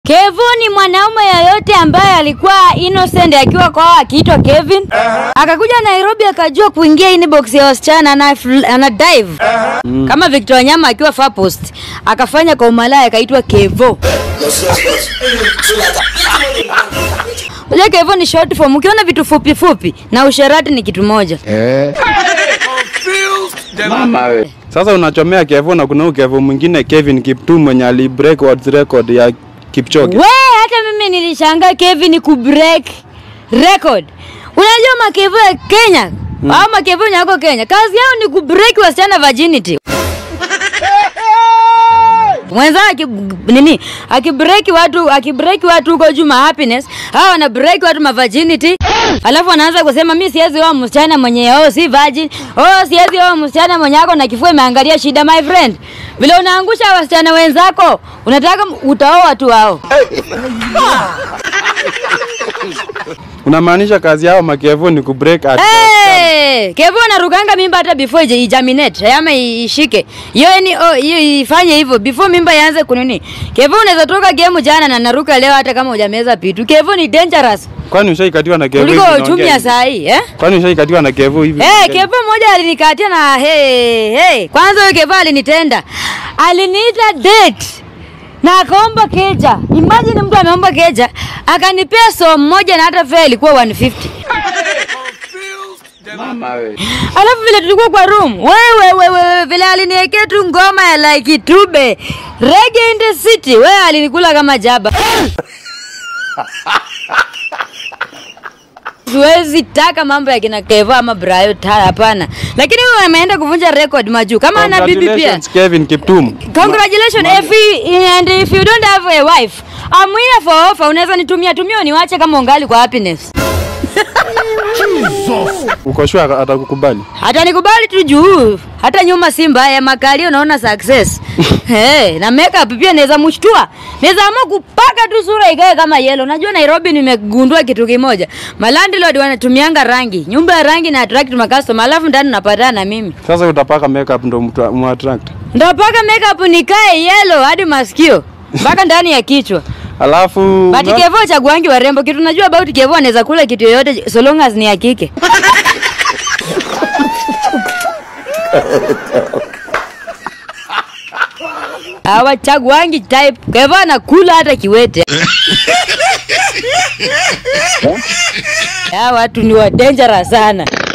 Kevo ni mwanaume yoyote ambaye alikuwa innocent akiwa kwao akiitwa Kevin. Akakuja Nairobi akajua kuingia inbox ya wasichana ana, ana dive. Kama Victor Wanyama akiwa far post akafanya kwa umalaya akaitwa Kevo. Unajua Kevo ni short form. Ukiona vitu fupi fupi na usherati ni kitu moja. Eh. Mama we. Sasa unachomea Kevo na kuna huyu Kevo mwingine Kevin Kiptum mwenye ali break world record ya Kipchoge. We, hata mimi nilishangaa Kevin kubreak record. Unajua makevo ya Kenya au makevo wenye wako Kenya, kazi yao ni kubreak wasichana virginity. Mwenzao aki nini akibreak watu akibreak watu huko juu ma happiness, hao wana break watu ma virginity, alafu wanaanza kusema mi siwezi oa msichana mwenye oh si virgin, oh siwezi oa msichana mwenye ako na kifua imeangalia shida. My friend, vile unaangusha wasichana wenzako, unataka utaoa watu wao. Unamaanisha kazi yao makevo ni kubreak at Hey, Kevo anarukanga mimba hata before ije ijaminate ama ishike. Hiyo ni oh, hiyo ifanye hivyo before mimba ianze kunini. Kevo unaweza toka game jana na naruka leo hata kama hujameza pitu. Kevo ni dangerous Kwani ushaikatiwa na Kevo? kuliko hivi uchumi unaongea ya hivi? saa hii eh? Kwani ushaikatiwa na Kevo hivi? Hey, unaongea Kevo mmoja alinikatia na hey, hey. Kwanza huyo Kevo alinitenda. Aliniita date na akaomba keja. Imagine mtu ameomba keja akanipea so moja na hata fare ilikuwa 150. Mama we. Alafu vile tulikuwa kwa room, wewe wewe vile aliniwekea tu ngoma ya like tube reggae in the city, wewe alinikula kama jaba. Siwezi taka mambo ya kina Kevo ama Brayo ta hapana. Lakini wewe ameenda kuvunja record majuu. Kama ana bibi pia. Congratulations, Kevin Kiptum. Congratulations if you, and if you don't have a wife, I'm here for offer. Unaweza nitumia tumia niwache kama ungali kwa happiness. Uko sure atakukubali? hata nikubali tu juu hata nyuma si mbaya makali unaona success hey, na makeup pia naweza mshtua naweza amua kupaka tu sura ikae kama yellow unajua Nairobi nimegundua kitu kimoja malandlord wanatumianga rangi nyumba ya rangi na attract makastoma alafu ndani napatana na mimi Sasa utapaka makeup ndo mtu mu attract. ndapaka makeup nikae yellow hadi masikio mpaka ndani ya kichwa Alafu But Kevo chaguangi warembo kitu najua about Kevo anaweza kula kitu yoyote so long as ni ya kike hawachaguangi type. Kevo anakula hata kiwete. Hawa watu ni wa dangerous sana.